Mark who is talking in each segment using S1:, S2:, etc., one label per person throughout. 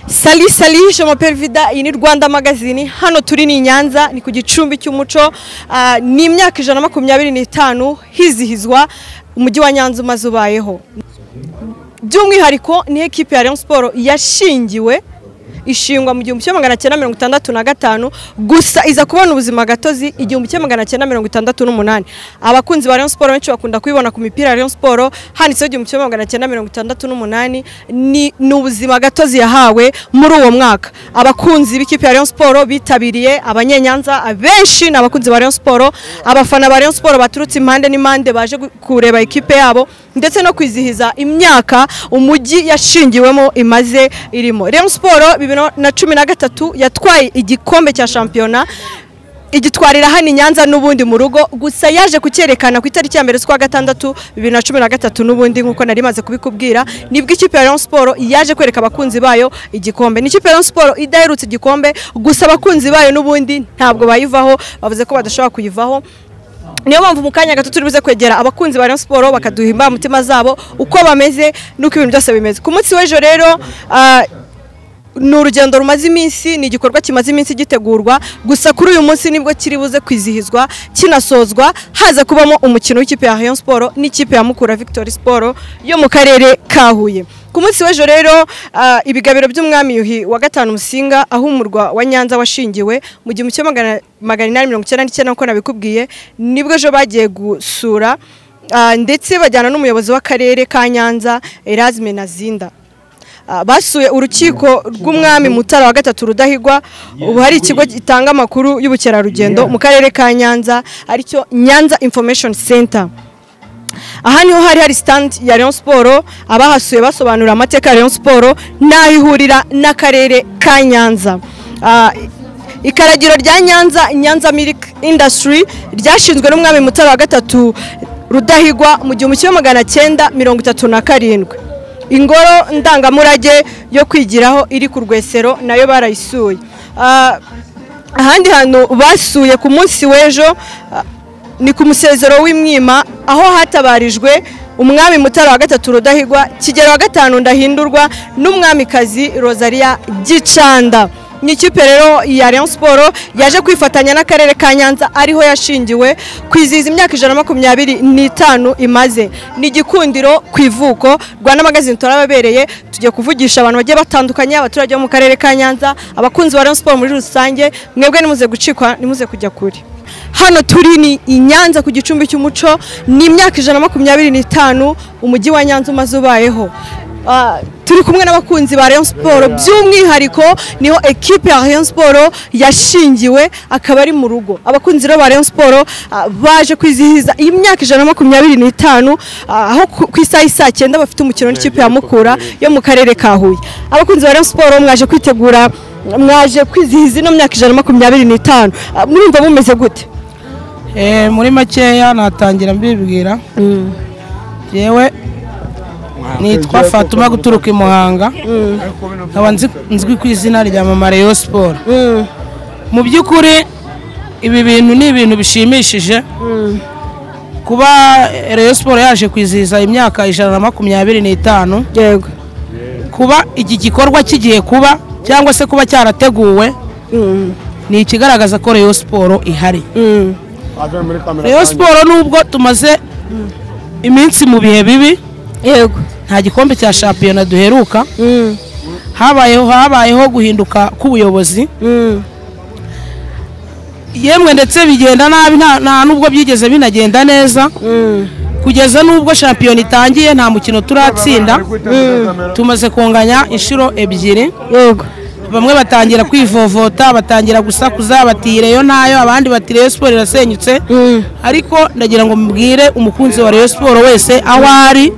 S1: Sali sali Jean Pervida iyi ni Rwanda magazine hano turi ni Nyanza ni ku gicumbi cy'umuco ah, ni imyaka ijana na makumyabiri n'itanu hizihizwa umujyi wa Nyanza umaze ubayeho by'umwihariko ni ekipe ya Rayon Sport yashingiwe ishingwa mu gihumbi kimwe magana cyenda mirongo itandatu na gatanu gusa iza kubona ubuzima gatozi igihumbi kimwe magana cyenda mirongo itandatu n'umunani abakunzi ba Rayon Sport benshi bakunda kuyibona ku mipira ya Rayon Sport handitseho igihumbi kimwe magana cyenda mirongo itandatu n'umunani ni ni ubuzima gatozi yahawe muri uwo mwaka abakunzi b'ikipe ya Rayon Sport bitabiriye abanyenyanza benshi ni abakunzi ba Rayon Sport abafana ba Rayon Sport baturutse impande n'impande baje gu- kureba ikipe yabo ndetse no kwizihiza imyaka umujyi yashingiwemo imaze irimo Rayon Sport bibiri na cumi na gatatu yatwaye igikombe cya shampiyona igitwarira hano i Nyanza n'ubundi mu rugo gusa yaje kucyerekana ku itariki ya mbere z'ukwa gatandatu bibiri na cumi na gatatu n'ubundi nk'uko nari maze kubikubwira nibwo ikipe ya Rayon Sport yaje kwereka abakunzi bayo igikombe ni ikipe ya Rayon Sport idaherutse igikombe gusa abakunzi bayo n'ubundi ntabwo bayivaho bavuze ko badashobora kuyivaho niyo mpamvu mu kanya gato turi buze kwegera abakunzi ba Rayon Sport bakaduha imbamutima zabo uko bameze n'uko ibintu byose bimeze ku munsi w'ejo rero ah, ni urugendo rumaze iminsi ni igikorwa kimaze iminsi gitegurwa gusa kuri uyu munsi nibwo kiri buze kwizihizwa kinasozwa haza kubamo umukino w'ikipe ya Rayon Sport n'ikipe ya Mukura Victory Sport yo mu karere ka Huye ku munsi w'ejo rero ah, ibigabiro by'umwami Yuhi wa gatanu Musinga aho umurwa wa Nyanza washingiwe mu gihumbi kimwe magana magana inani mirongo icyenda n'icyenda nk'uko nabikubwiye nibwo ejo bagiye gusura ah, ndetse bajyana n'umuyobozi w'akarere ka Nyanza Erasme Nazinda Ah, basuye urukiko rw'umwami mutara wa gatatu rudahigwa ubu hari ikigo gitanga amakuru y'ubukerarugendo mu karere ka nyanza aricyo nyanza information center aha niho hari hari stand ya Rayon Sport abahasuye basobanura amateka ya Rayon Sport n'aho ihurira n'akarere ka Nyanza Ah, ikaragiro rya Nyanza Nyanza Milk Industry ryashinzwe n'umwami Mutara wa gatatu Rudahigwa mu gihumbi kimwe magana cyenda mirongo itatu na karindwi ingoro ndangamurage yo kwigiraho iri ku rwesero nayo barayisuye Ah, ahandi hantu basuye ku munsi w'ejo ah, ni ku musezero w'imwima aho hatabarijwe umwami mutara wa gatatu rudahigwa kigero wa gatanu ndahindurwa n'umwamikazi rosaria gicanda ni ikipe rero ya Rayon Sport yaje kwifatanya n'akarere ka Nyanza ariho yashingiwe kwizihiza imyaka ijana na makumyabiri n'itanu imaze ni igikundiro ku ivuko Rwanda Magazine turababereye tugiye kuvugisha abantu bagiye batandukanye abaturage bo mu karere ka Nyanza abakunzi ba Rayon Sport muri rusange mwebwe nimuze gucikwa nimuze kujya kure hano turi ni i Nyanza ku gicumbi cy'umuco ni imyaka ijana na makumyabiri n'itanu umujyi wa Nyanza umaze ubayeho Ah, turi kumwe n'abakunzi ba Rayon Sport by'umwihariko niho ekipe ya Rayon Sport yashingiwe akaba ari mu rugo abakunzi rero ba Rayon Sport ah, baje kwizihiza iyi myaka ijana na makumyabiri n'itanu ah, aho ku ku isaha isaa cyenda bafite umukino n'ikipe ya Mukura yo mu karere ka Huye abakunzi ba Rayon Sport mwaje kwitegura mwaje kwizihiza ino myaka ijana na makumyabiri n'itanu Ah, murumva mumeze gute
S2: Eh, muri makeya natangira mbibwira yewe nitwa fatuma guturuka i muhanga nkaba nzi- nzwi ku izina rya mama rayon siporo mu by'ukuri ibi bintu ni ibintu bishimishije kuba rayon siporo yaje kwizihiza imyaka ijana na makumyabiri n'itanu
S1: yego
S2: kuba iki gikorwa kigiye kuba cyangwa se kuba cyarateguwe ni ikigaragaza ko rayon siporo ihari rayon siporo nubwo tumaze iminsi mu bihe bibi
S1: yego
S2: nta gikombe cya shampiyona duheruka habayeho habayeho guhinduka k'ubuyobozi yemwe ndetse bigenda nabi nta- nta nubwo byigeze binagenda neza kugeza nubwo shampiyona itangiye nta mukino turatsinda tumaze kunganya inshuro ebyiri
S1: yego
S2: bamwe batangira kwivovota batangira gusakuza bati reyo ntayo abandi bati reyo siporo irasenyutse ariko ndagira ngo mubwire umukunzi wa reyo siporo wese aho ari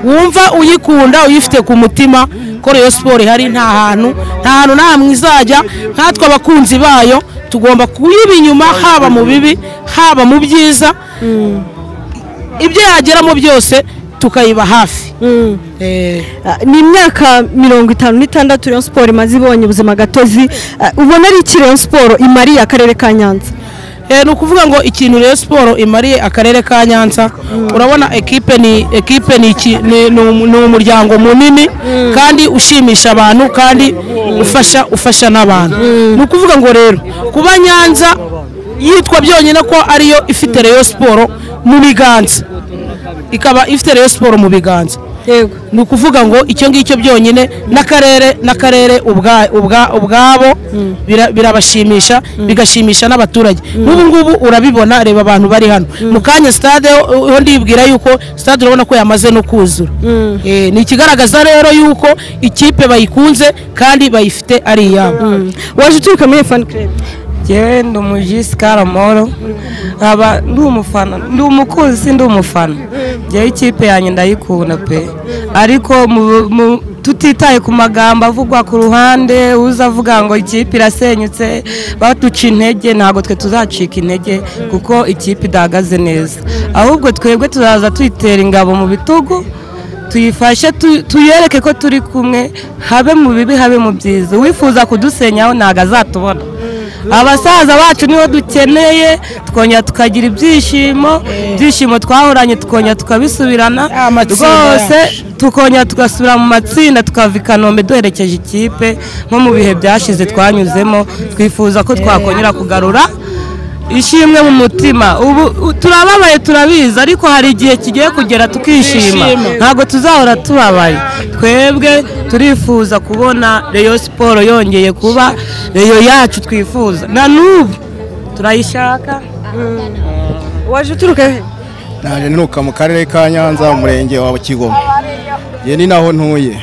S2: wumva uyikunda uyifite ku mutima ko reyo siporo ihari nta hantu nta hantu nta hamwe izajya nkatwe abakunzi bayo tugomba kuyiba inyuma haba mu bibi haba mu byiza ibyo yageramo byose tukayiba hafi Eh,
S1: Ah, ni imyaka mirongo itanu n'itandatu Rayon Sport imaze ibonye ubuzima gatozi Ah, ubona ari iki Rayon Sport imariye akarere ka Nyanza
S2: Eh, ni ukuvuga ngo ikintu Rayon Sport imariye akarere ka Nyanza urabona ekipe ni ekipe ni iki- ni- ni umu- ni umuryango munini kandi ushimisha abantu kandi ufasha ufasha n'abantu ni ukuvuga ngo rero kuba Nyanza yitwa byonyine ko ariyo ifite Rayon Sport mu biganza ikaba ifite Rayon Sport mu biganza
S1: yego
S2: ni ukuvuga ngo icyo ngicyo byonyine n'akarere n'akarere ubwa- ubwa- ubwabo bira- birabashimisha bigashimisha n'abaturage n'ubu ngubu urabibona reba abantu bari hano mu kanya stade ho ho ndibwira yuko stade urabona ko yamaze no kuzura Eh, ni ikigaragaza rero yuko ikipe bayikunze kandi bayifite ari iyabo
S1: waje uturuka muri fani club
S3: njyewe ndi umujisikara amahoro nkaba ndi umufana ndi umukunzi si ndi umufana njyewe ikipe yanjye ndayikunda pe ariko mu- mu- tutitaye ku magambo avugwa ku ruhande uza avuga ngo ikipe irasenyutse baduca intege ntabwo twe tuzacika intege kuko ikipe idahagaze neza ahubwo twebwe tuzaza tuyitera ingabo mu bitugu tuyifashe tu- tuyereke ko turi kumwe habe mu bibi habe mu byiza uwifuza kudusenyaho ntabwo azatubona abasaza bacu nibo dukeneye tukongera tukagira ibyishimo ibyishimo twahoranye tukongera tukabisubirana
S2: Ya matsinda
S3: rwose
S2: yacu.
S3: tukongera tugasubira mu matsinda tukava i kanombe duherekeje ikipe nko mu bihe byashize twanyuzemo twifuza ko twakongera kugarura ishimwe mu mutima ubu u- turababaye turabizi ariko hari igihe kigiye kugera tukishima
S2: Twishima.
S3: ntabwo tuzahora tubabaye twebwe turifuza kubona reyo siporo yongeye kuba reyo yacu twifuza na n'ubu turayishaka
S1: waje uturuka he
S4: naje nturuka mu karere ka nyanza umurenge wa kigoma ye ni naho ntuye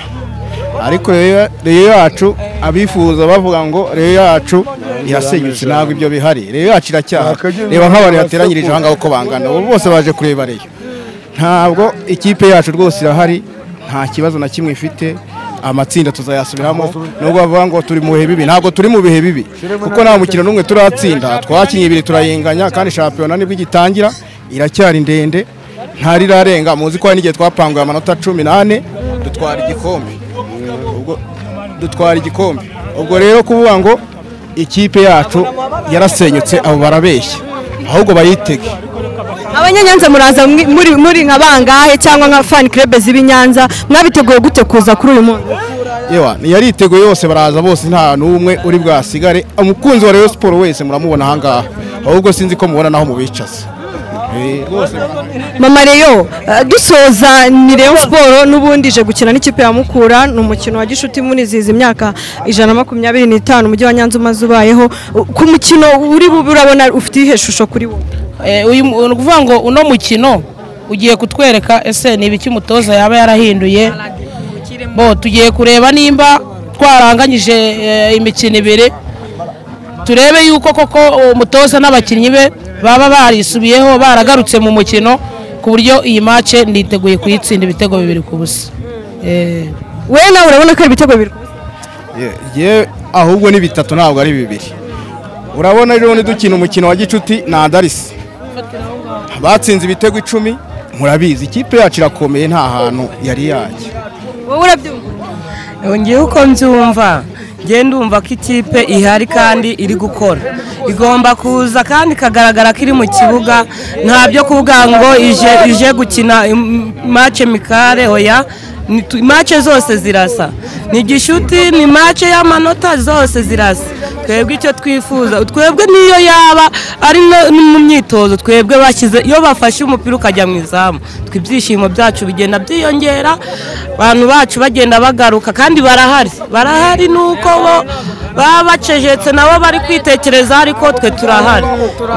S4: ariko rero reyo yacu abifuza bavuga ngo reyo yacu irasenyutse ntabwo ibyo bihari reyo yacu iracyahari reba nk'abantu bateranyirije aha ngaho uko bangana ubu bose baje kureba reyo ntabwo ikipe yacu rwose irahari nta kibazo na kimwe ifite amatsinda tuzayasubiramo nubwo bavuga ngo turi mu bihe bibi ntabwo turi mu bihe bibi kuko nta mukino n'umwe turatsinda twakinnye ibiri turayinganya kandi shampiyona nibwo igitangira iracyari ndende ntari irarenga muzi ko hari n'igihe twapanguye amanota cumi n'ane dutwara igikombe ubwo dutwara igikombe ubwo rero kuvuga ngo ikipe yacu yarasenyutse abo barabeshya ahubwo bayitege
S1: abanyanyanza muraza mwi- muri muri nka bangahe cyangwa nka fani club z'i Nyanza mwabiteguye gute kuza kuri uyu munsi
S4: yewa yariteguye yose baraza bose nta n'umwe uri bwasigare umukunzi wa Rayon Sport wese muramubona aha ngaha ahubwo sinzi ko mubona naho mubicaza Eh, rwose
S1: mama reyo eh, dusoza ni reyo siporo n'ubundi ije gukina n'ikipe ya mukura ni umukino wa gishuti munizihiza imyaka ijana na makumyabiri n'itanu umujyi wa nyanza umaze ubayeho U- ku mukino uri bube urabona ufite iyihe shusho kuri wo
S2: Eh, uyu mu- ni ukuvuga ngo uno mukino ugiye kutwereka ese ni ibiki umutoza yaba yarahinduye bo tugiye kureba nimba twaranganyije eh, imikino ibiri turebe yuko koko uwo mutoza n'abakinnyi be baba barisubiyeho baragarutse mu mukino ku buryo iyi mace niteguye kuyitsinda ibitego bibiri ku busa Eh,
S1: we nawe urabona ko ari ibitego bibiri
S4: ye- ye ahubwo ni bitatu ntabwo ari bibiri urabona rero nidukina umukino wa gicuti na Andaris batsinze ibitego icumi murabizi ikipe yacu irakomeye nta hantu yari yajya
S1: wowe urabyumva
S3: ngewe uko mbyumva ngewe ndumva ko ikipe ihari kandi iri gukora igomba kuza kandi ikagaragara ko iri mu kibuga nta byo kuvuga ngo ije ije gukina im- mace mikare oya Ni tu- mace zose zirasa ni gishuti ni mace y'amanota zose zirasa twebwe icyo twifuza twebwe niyo yaba ari no- ni mu myitozo twebwe bashyize iyo bafashe umupira ukajya mu izamu twe ibyishimo byacu bigenda byiyongera abantu bacu bagenda bagaruka kandi barahari barahari nuko bo baba bacecetse nabo bari kwitekereza ariko twe turahari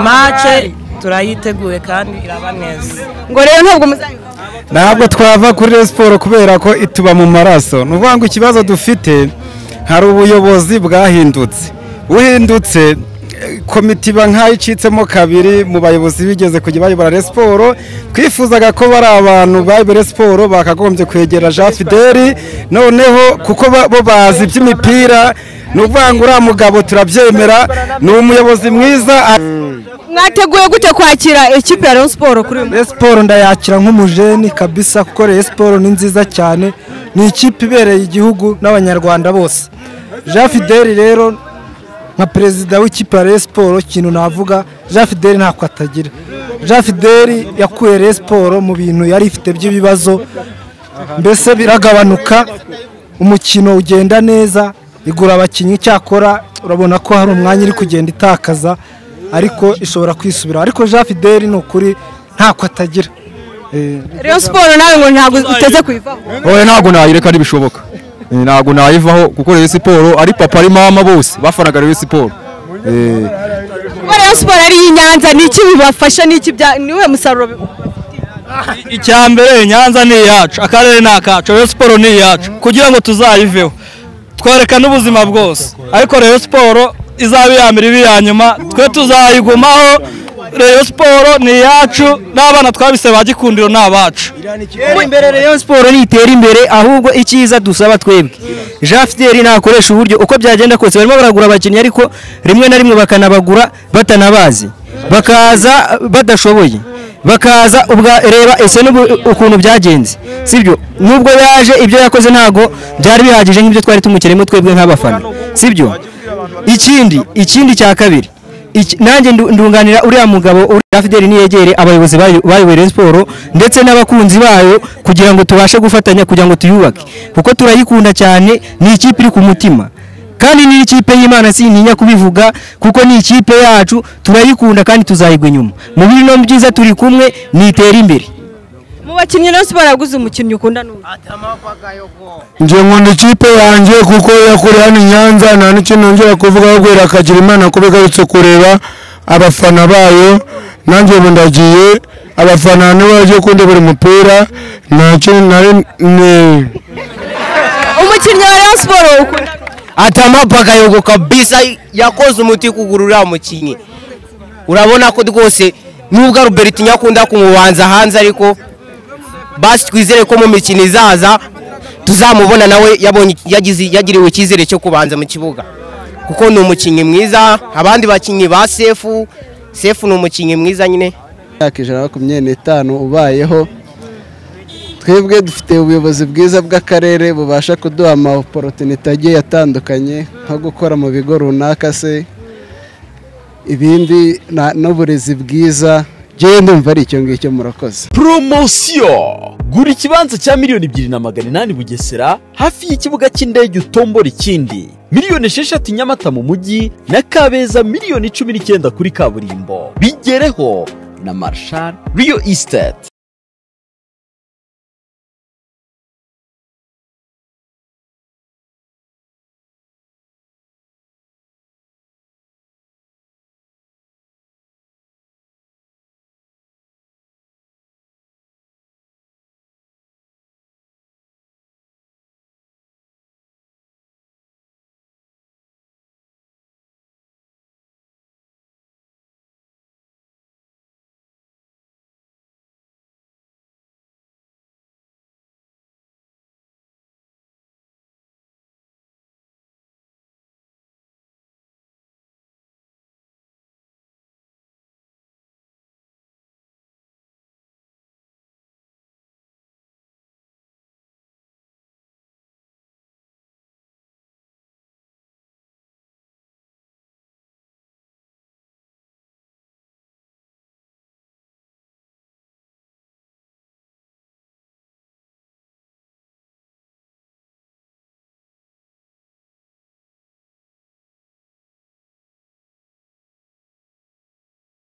S3: mace turayiteguye kandi iraba neza
S1: ngo rero ntabwo muzayivuga
S5: ntabwo twava kuri Rayon Sport kubera ko ituba mu maraso ni ukuvuga ngo ikibazo dufite hari ubuyobozi bwahindutse buhindutse eh, komite iba nk'aho icitsemo kabiri mu bayobozi bigeze kujya bayobora Rayon Sport twifuzaga ko bari abantu bayobora Rayon Sport bakagombye kwegera Jean Fideli noneho kuko ba- bo bazi iby'imipira ni ukuvuga ngo uriya mugabo turabyemera ni umuyobozi mwiza
S1: mwateguye gute kwakira ikipe ya reyo siporo kuri uyu munsi
S6: Rayon Sport ndayakira nk'umujeni kabisa kuko Rayon Sport ni nziza cyane ni ikipe ibereye igihugu n'abanyarwanda bose Jean Fidel rero nka perezida w'ikipe ya Rayon siporo ikintu navuga jean fideli ntako atagira jean fideli yakuye Rayon siporo mu bintu yari ifite by'ibibazo mbese biragabanuka umukino ugenda neza igura abakinnyi icyakora urabona ko hari umwanya iri kugenda itakaza ariko ishobora kwisubira ariko jean fideli ni ukuri ntako atagira Eh,
S1: rero siporo nawe ngo ntabwo uteze kuyivaho
S7: wowe ntabwo nayireka ntibishoboka Eh, ntabwo nayivaho kuko rero siporo ari papa ari mama bose bafanaga rero siporo Eh,
S1: kuba rero siporo ari iy'inyanza ni iki bibafasha ni iki bya ni uwe musaruro bi-
S8: icya mbere nyanza ni iyacu akarere ni akacu rero siporo ni iyacu kugira ngo tuzayiveho twerekane ubuzima bwose ariko rero siporo izaba iya mbere iba iya nyuma twe tuzayigumaho rero siporo ni iyacu n'abana twabise ba gikundiro ni abacu
S9: imbere Rayon siporo nitera imbere ahubwo icyiza dusaba twebwe jean fideli nakoresha uburyo uko byagenda kose barimo baragura abakinnyi ariko rimwe na rimwe bakanabagura batanabazi bakaza badashoboye bakaza ubwa reba ese n'ubu ukuntu byagenze sibyo nubwo yaje ibyo yakoze ntago byari bihagije nk'ibyo twari tumukiremo twebwe nk'abafana sibyo ikindi ikindi cya kabiri Iki- nanjye ndu- ndunganira uriya mugabo uri hafi deri niyegere abayobozi bayo- bayoboye Rayon siporo ndetse n'abakunzi bayo kugira ngo tubashe gufatanya kugira ngo tuyubake kuko turayikunda cyane ni ikipe iri ku mutima kandi ni ikipe y'imana sintinya kubivuga kuko ni ikipe yacu turayikunda kandi tuzayigwa inyuma mu bibi no mu byiza turi kumwe nitera imbere
S1: mu bakinnyi rero siporo yaguze umukinnyi ukunda n'ubu
S7: nje nkunda ikipe yanjye kuko yakuriye hano i nyanza nta n'icyo nongera kuvugaho guhera akagira imana kuba igarutse kureba abafana bayo nanjye ubu ndagiye abafana nibo bagiye kundebera umupira ntacyo nari ni-
S1: umukinnyi wa rero siporo ukunda n'ubu.
S9: atamapaka yogo kabisa yakoze umuti kugura uriya mukinnyi urabona ko rwose nubwo Albert nyakunda kumubanza hanze ariko basi twizere ko mu mikino izaza tuzamubona nawe yabonye yagize yagiriwe icyizere cyo kubanza mu kibuga kuko ni umukinnyi mwiza abandi bakinnyi ba sefu sefu ni umukinnyi mwiza nyine
S10: imyaka ijana na makumyabiri n'itanu ubayeho twebwe dufite ubuyobozi bwiza bw'akarere bubasha kuduha amaporotinite agiye atandukanye nko gukora mu bigo runaka se ibindi na- n'uburezi bwiza njyewe ndumva ari icyo ngicyo murakoze
S11: poromosiyo gura ikibanza cya miliyoni ebyiri na magana inani bugesera hafi y'ikibuga cy'indege utombora ikindi miliyoni esheshatu nyamata mu mujyi na kabeza miliyoni cumi n'icyenda kuri kaburimbo bigereho na marshal riyo isiteti